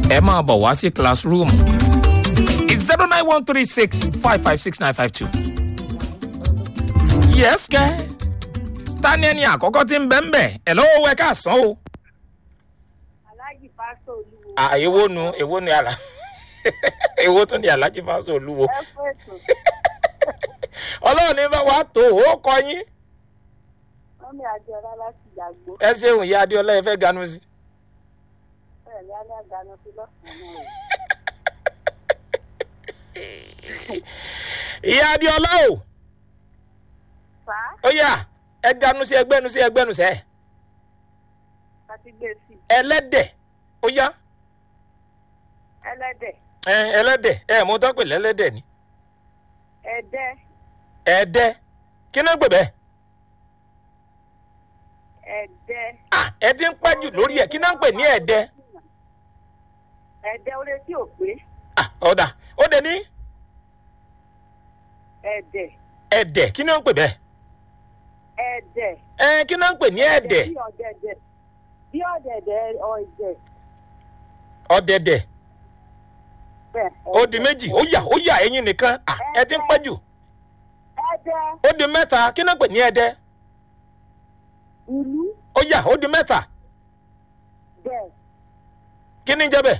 ẹ máa bọ̀ wá sí classroom zero nine one three six five five six nine five two. yes kẹ́ ta ni ẹni àkọ́kọ́ tí ń bẹ́ ń bẹ̀ ẹ̀ lọ́wọ́ wẹ ká sàn o. aláàjì pásítọ̀ olúwo à èwo nu èwo ni àlà èwo tún ni alájí fásitì olúwo ẹ fún ètò ọlọ́run ní bá wa tó o kọ yín wọn mi àjọ ọlá láti yàgbó ẹ ṣeun ìyá adéọlá ẹ fẹ́ ganu sí. bẹ́ẹ̀ ni alẹ́ àgbàna sí lọ́sàn-án náà ìyá adéọlá o fà á ó yà ẹ ganu sí ẹgbẹ́nu sí ẹgbẹ́nu sẹ́ láti gbé sí i ẹlẹ́dẹ̀ ó yá ẹlẹ́dẹ̀ ẹ ẹlẹ́dẹ̀ ẹ mo tọ́ pè lẹ́lẹ́dẹ̀ ni ẹ̀dẹ́ ẹ̀ẹ́dẹ́ kí náà ń pè bẹ́ẹ̀ ẹ̀dẹ́ à ẹ ti ń pẹ́ jù lórí ẹ̀ kí náà ń pè ní ẹ̀ẹ́dẹ́ ẹ̀dẹ́ orí tí ò pé à ọ̀dà ó dé ní ẹ̀dẹ̀ ẹ̀ẹ́dẹ̀ kí náà ń pè bẹ́ẹ̀ ẹ̀dẹ̀ ẹ kí náà ń pè ní ẹ̀ẹ́dẹ̀ bí ọ̀dẹ̀dẹ̀ bí ọ̀dẹ̀dẹ̀ ọ̀dẹ̀ ọ̀dẹ̀dẹ̀ bẹ́ẹ̀ ó di méjì ó yà ó yà ẹyin nìkan à ẹ ti ń pẹ́ jù ẹ̀dẹ̀ ó di mẹ́ta kí náà ń pè ní ẹ̀ẹ́dẹ́ ìlú ó yà ó di mẹ́ta bẹ́ẹ̀ kí ni jẹ́ bẹ́ẹ̀